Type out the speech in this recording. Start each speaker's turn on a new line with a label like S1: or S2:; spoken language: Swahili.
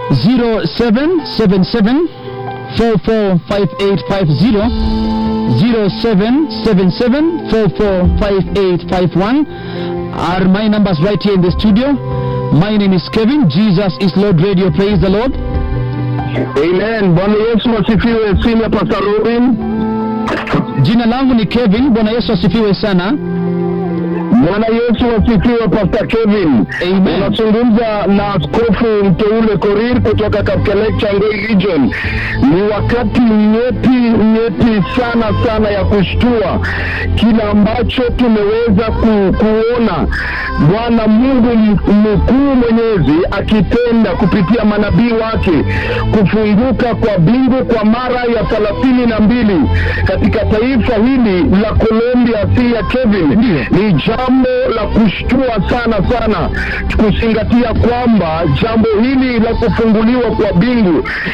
S1: 0777 445850 0777 445851 are my numbers right here in the studio. My name is Kevin. Jesus is Lord Radio. Praise the Lord.
S2: Amen. Bwana Yesu asifiwe. Senior Pastor Robin.
S1: Jina langu ni Kevin. Bwana Yesu asifiwe sana.
S2: Bwana Yesu asifiwe. Pastor Kevin.
S1: Amen.
S2: Unazungumza na askofu mteule Korir kutoka katika Changoi region. Ni wakati nyeti nyeti sana sana ya kushtua kile ambacho tumeweza ku, kuona Bwana Mungu m- mkuu mwenyezi akitenda kupitia manabii wake kufunguka kwa bingu kwa mara ya thelathini na mbili katika taifa hili la Colombia, si ya Kevin.
S1: Ndiyo.
S2: Ni jambo la kushtua sana sana, kuzingatia kwamba jambo hili la kufunguliwa kwa bingu